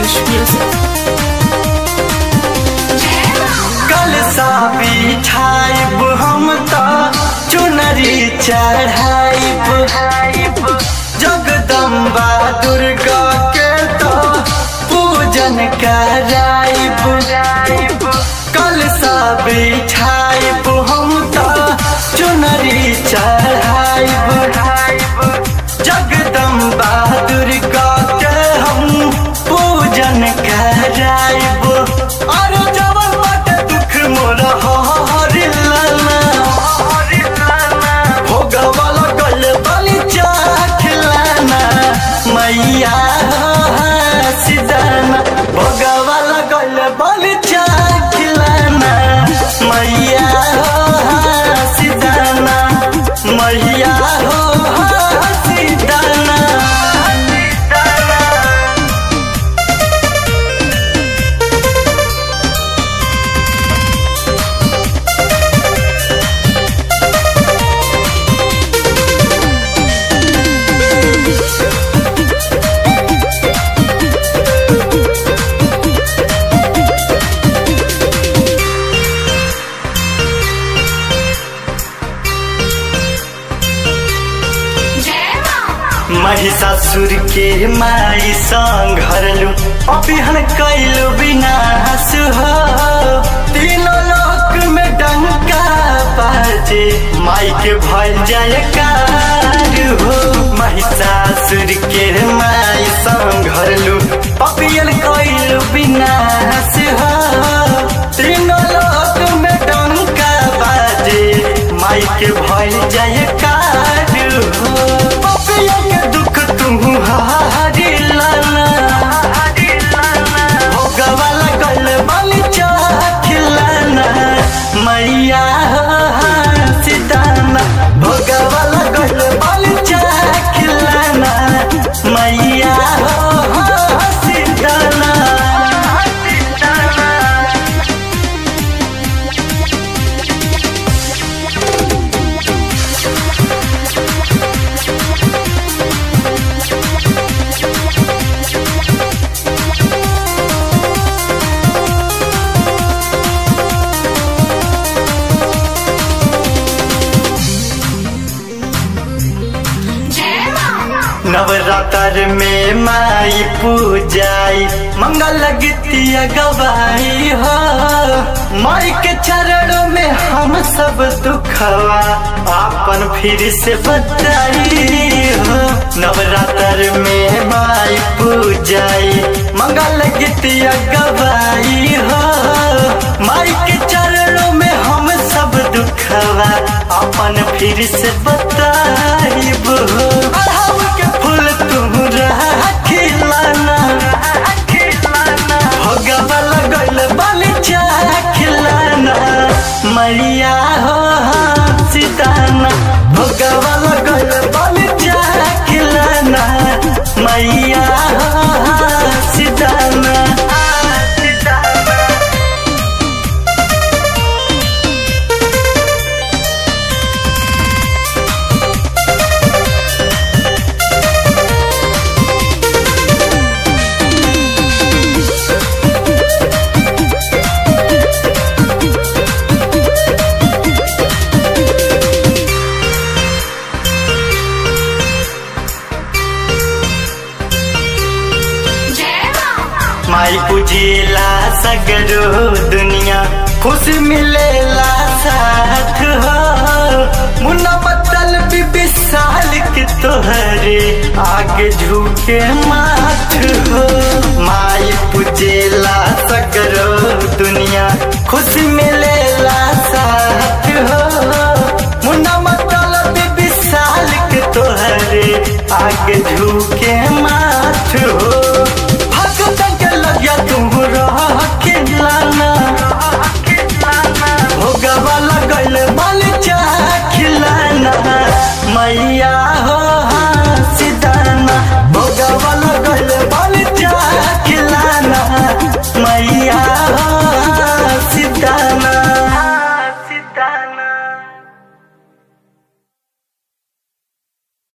Fresh music. कल सा बिछाइब हम त चुनरी चढ़ाइब जगदम्बा दुर्गा के तो पूजन कराइब कल सा बिछाइब हम त चुनरी चढ़ाइब जगदम्बा दुर्गा के हम पूजन कराइब और जवन बाटे दुख मोर हरिलाना भोगवाला गल बलि चाखलाना मैया सिदाना भोगवाला गल बलि चाखलाना मैया सिदाना मैया हो सिदाना महिषासुर के माई संघरलु अभिहन कैलु विनाश हो तीनों लोक में डंका बाजे माई के भल जयकार हो महिषासुर के माई संघरलु अभिहन कैलु विनाश हो तीनों लोक में डंका बाजे माई के भल जयकार हो पपिया के दुख तुम हारी लाना भोगवा लगल बलि चाखिलाना मैया सिदाना भोगवा लगल बलि चाखिलाना मैया सिदाना नवरात्र में माई पूजाई मंगल गीतिया गवाई हो माई के चरणों में हम सब दुखवा आपन फिर से बताई हो नवरात्र में माई पूजाई मंगल गीतिया गवाई हो माई के चरणों में हम सब दुखवा अपन फिर से बताइब हो अढ़ाऊ के फूल तुम खिलाना भगवा लगल बलि खिलाना मैया हो सीताना भगवा लगल बलि खिलाना मैया हो सीताना माई पूजेला सगरो दुनिया खुश मिलेला साथ हो मुन्ना बदल भी विशाल के तोहरे आगे झुके माथ हो माई पूजेला सगरो दुनिया खुश मिलेला साथ हो मुन्ना बदल भी विशाल के तोहरे आगे झुके माथ हो